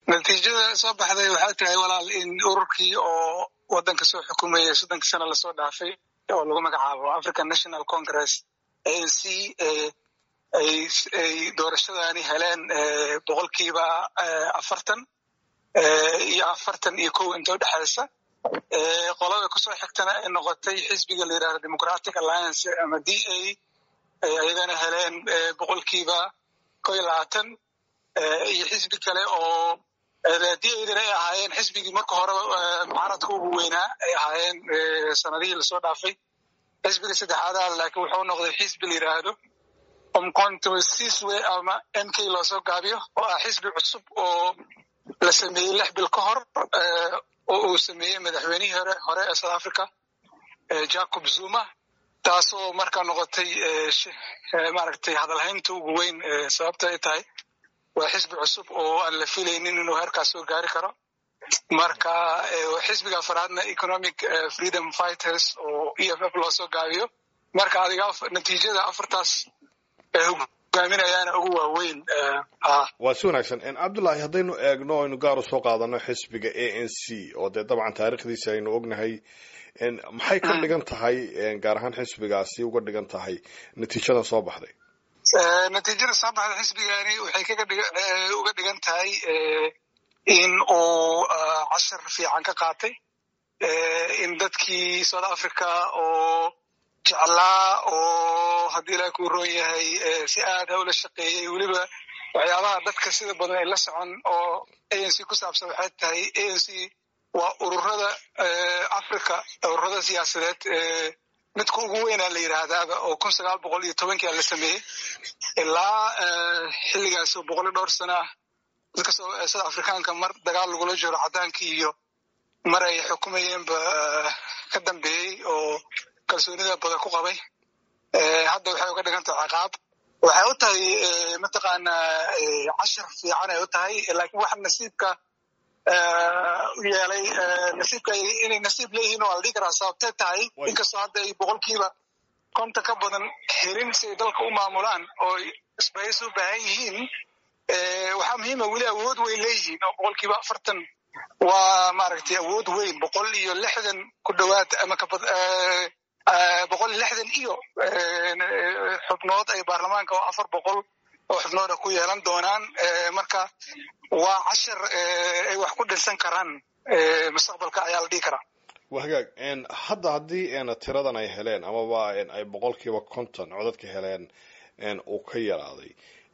natiijada soo baxday waxay tahay walaal in ururkii oo waddanka soo xukumayay soddonkii sano lasoo dhaafay oo lagu magacaabo african national congress a n c ay doorashadani heleen boqolkiiba afartan iyo afartan iyo kow inta udhexaysa qolada kusoo xigtana ay noqotay xisbiga la yidhahdo democratic alliance ama d a ayagana heleen boqolkiiba kow iyo labaatan iyo xisbi kale oo d adana ay ahaayeen xisbigii marka hore mucaaradka ugu weynaa ay ahaayeen sanadihii lasoo dhaafay xisbiga saddexaada laakiin wuxuu noqday xisbi la yidhaahdo omcontossiswe ama m k loosoo gaabiyo oo ah xisbi cusub oo la sameeyey lix bil ka hor oo uu sameeyey madaxweynihii hore hore ee south africa jacob zuma taasoo markaa noqotay maaragtay hadalhaynta ugu weyn sababta ay tahay waa xisbi cusub oo aan la filaynin inuu heerkaas soo gaari karo marka xisbiga afaraadna economic freedom fighters oo e f f loosoo gaabiyo marka adiga natiijada afartaas hogaaminayaana ugu waaweyn waa si wanaagsan cabdullaahi haddaynu eegno aynu gaar u soo qaadano xisbiga a n c oo dee dabcan taariikhdiisa aynu ognahay maxay ka dhigan tahay gaar ahaan xisbigaasi uga dhigan tahay natiijadan soo baxday natiijada soo baxda xisbigani waxay uga dhigan tahay in uu cashar fiican ka qaatay in dadkii south africa oo jeclaa oo haddii ilaah kuu roon yahay si aad hawla shaqeeyey weliba waxyaabaha dadka sida badan ay la socon oo a n c ku saabsan waxay tahay a n c waa ururada africa ururada siyaasadeed midka ugu weynaa la yidhaahdaaba oo kun sagaal boqol iyo tobankii la sameeyey ilaa xilligaas oo boqol iyo dhowr sana ah dadka south africaanka mar dagaal lagula jiro caddaankii iyo mar ay xukumayeenba ka dambeeyey oo kalsoonida badan ku qabay hadda waxay uga dhigan tahay ciqaab waxay u tahay mataqaanaa cashar fiican ay u tahay laakiin waxa nasiibka u yeelay nasiibka inay nasiib leeyihiin oo la dhihi karaa sababtay tahay inkastoo hadda ay boqolkiiba konta ka badan helin si ay dalka u maamulaan oo isbays u baahan yihiin waxaa muhiima weli awood weyn leeyihiin oo boqolkiiba afartan waa maaragtay awood weyn boqol iyo lixdan ku dhowaad ama boqol iyo lixdan iyo xubnood ay baarlamaanka oo afar boqol oo xubnooda ku yeelan doonaan marka waa cashar ay wax ku dhirsan karaan mustaqbalka ayaa la dhihi karaa wa hagaag hadda haddii tiradan ay heleen amaba ay boqolkiiba konton codadka heleen uu ka yaraaday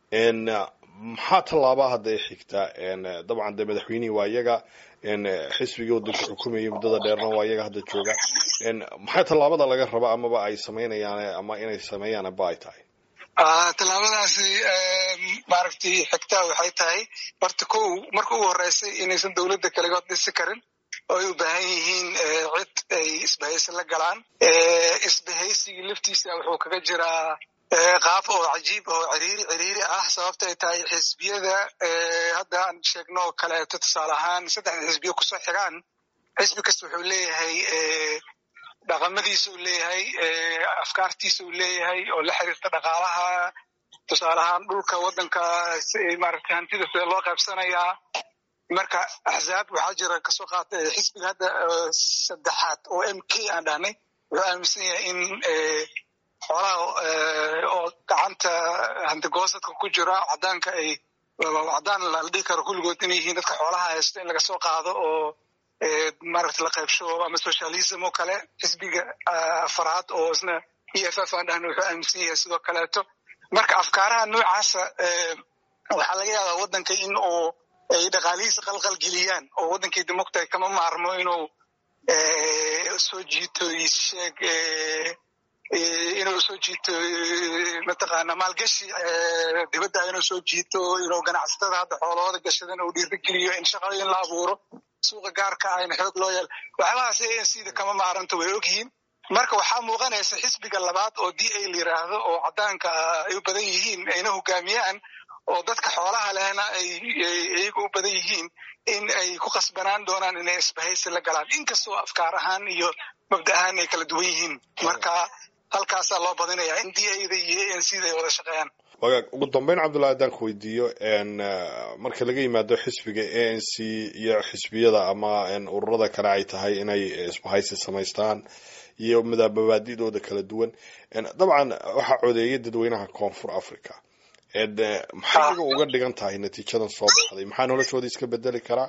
maxaa tallaabaa hadda ay xigtaa dabcan dee madaxweynihii waa iyaga xisbigii waddanka xukumayay muddada dheerna waa iyaga hadda jooga maxay tallaabada laga raba amaba ay samaynayaan ama inay sameeyaan aba ay tahay tallaabadaasi maaragtay xigtaa waxay tahay horta kow marka ugu horreysay inaysan dowladda kaligood dhisi karin oo ay u baahan yihiin cid ay isbahaysi la galaan isbahaysigii laftiisa wuxuu kaga jiraa qaab oo cajiib oo ciriiri ciriiri ah sababta ay tahay xisbiyada hadda aan sheegno kaleeto tusaale ahaan saddexda xisbiyo kusoo xigaan xisbi kasta wuxuu leeyahay dhaqamadiisa uu leeyahay afkaartiisa uu leeyahay oo la xiriirta dhaqaalaha tusaale ahaan dhulka waddanka maaragtay hantida sida loo qaybsanayaa marka axzaab waxaa jira kasoo qaatay xisbiga hadda saddexaad oo m k aan dhahnay wuxuu aaminsan yahay in xoolaha oo gacanta hantigoosadka ku jira cadaanka ay cadaan la dhihi karo kulligood inay yihiin dadka xoolaha haysto in laga soo qaado oo maaragta la qaybsho ama socialism oo kale xisbiga afaraad oo isna e f f aan dhahna wuxuu aaminsan yahay sidoo kaleeto marka afkaaraha noocaasa waxaa laga yaabaa waddanka in uu ay dhaqaalihiisa qalqal geliyaan oo waddankii democta kama maarmo inuu soo jiito sheeg inuu soo jiito mataqaana maalgashi dibadda inuu soo jiito inuu ganacsatada hadda xoolahooda gashadan uu dhiirigeliyo in shaqooyin la abuuro suuqa gaarka ah in xoog loo yeelo waxyaabahaas a n c da kama maaranta way ogyihiin marka waxaa muuqanaysa xisbiga labaad oo d a la yiraahdo oo caddaanka ay u badan yihiin ayna hogaamiyaan oo dadka xoolaha lehna ay iyaga u badan yihiin in ay ku qasbanaan doonaan inay isbahaysi la galaan inkastoo afkaar ahaan iyo mabda ahaan ay kala duwan yihiin marka halkaasaa loo badinaya in d a da iyo a n c da ay wada shaqeeyaan wagaag ugu dambeyn cabdullahi haddaan ku weydiiyo marka laga yimaado xisbiga a n c iyo xisbiyada ama ururada kale ay tahay inay isbahaysi samaystaan iyo madaababaadidooda kala duwan dabcan waxaa codeeyay dadweynaha koonfur africa maxay iyaga uga dhigan tahay natiijadan soo baxday maxaa noloshooda iska bedeli karaa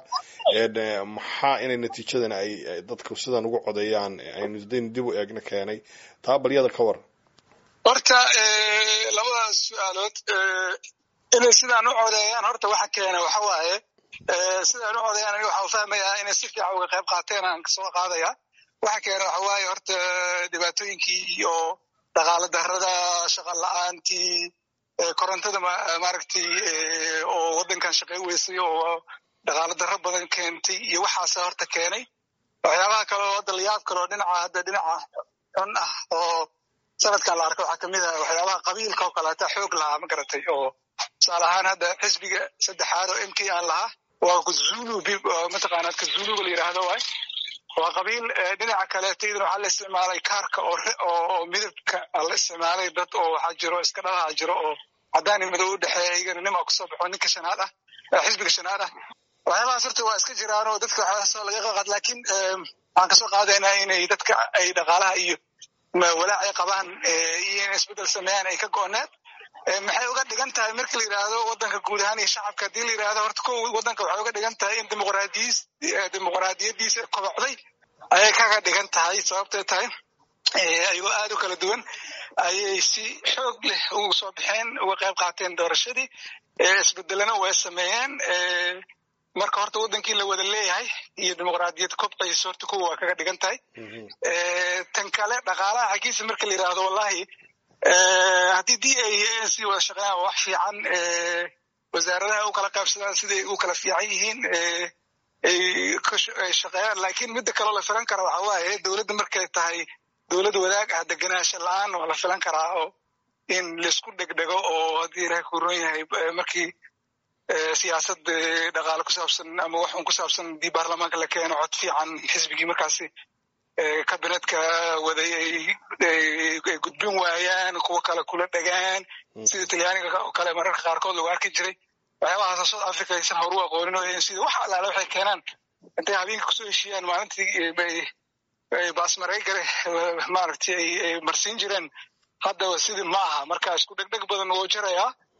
maxaa inay natiijadan ay dadku sidan ugu codeeyaan aynu daynu dib u eegna keenay taa balyada ka war horta labadaas su-aalood inay sidaan u codeeyaan horta waxa keena waxa waaye sidaan u codeeyaan aniga waxaan fahmayaa inay si fiican uga qayb qaateen aan kasoo qaadaya waxa keena waxa waaye horta dhibaatooyinkii iyo dhaqaale darrada shaqa la-aantii korontada maaragtay oo waddankan shaqey weysay oo dhaqaale darro badan keentay iyo waxaasa horta keenay waxyaabaha kale oo hadda layaab kale oo dhinaca hadda dhinaca xun ah oo sanadkan la arka waxaa kamid ah waxyaabaha qabiilka oo kaleeta xoog lahaa ma garatay oo tusaale ahaan hadda xisbiga saddexaad oo m k aan lahaa waa kazulu mataqaanaa kazuluga la yidhaahdo waay waa qabiil dhinaca kaleeta idan waxaa la isticmaalay kaarka oo midabka la isticmaalay dad oo waxaa jiro iska dhalaha jiro oo caddaan iyo madow u dhexeeya iyagana nima kusoo baxo ninka shanaad ah xisbiga shanaad ah waxyaabahaas horta waa iska jiraan oo dadka waxyaasoo laga qaqad laakiin waxaan kasoo qaadaynaa inay dadka ay dhaqaalaha iyo walaac ay qabaan iyo in isbeddel sameeyaan ay ka go-need maxay uga dhigan tahay marka la yidhaahdo waddanka guud ahaan iyo shacabka haddii la yidhahdo horta ko waddanka waxay uga dhigan tahay in dimuqraadiyis dimuqraadiyadiisa kobocday ayay kaga dhigan tahay sababtay tahay ayagoo aad u kala duwan ayay si xoog leh ugu soo baxeen uga qayb qaateen doorashadii isbedelena way sameeyeen marka horta waddankii la wada leeyahay iyo dimuqraadiyad kobcaysa horta kuwa waa kaga dhigan tahay tan kale dhaqaalaha xaggiisa marka la yidhaahdo wallahi haddii d a a c wada shaqeeyaan waa wax fiican wasaaradaha u kala qaybsadaan siday u kala fiican yihiin ay shaqeeyaan laakiin midda kaloo la filan kara waxa waaye dowladda markay tahay dowlad wadaag ah degenaansha la-aan waa la filan karaa oo in laisku dhegdhego oo haddii ilahay ku ron yahay markii siyaasad dhaqaale ku saabsan ama wax un ku saabsan haddii baarlamaanka la keeno cod fiican xisbigii markaasi kabinetka waday ay gudbin waayaan kuwo kale kula dhegaan sida talyaaniga oo kale mararka qaarkood lagu arki jiray waxyaabahaas south africa aysan horu aqoonin oo sida wax allaale waxay keenaan intay habeenka kusoo heshiiyaan maalintii bay baasmareygale maaragtay ay marsiin jireen hadda sidii ma aha marka isku dhegdheg badan wuu jirayaa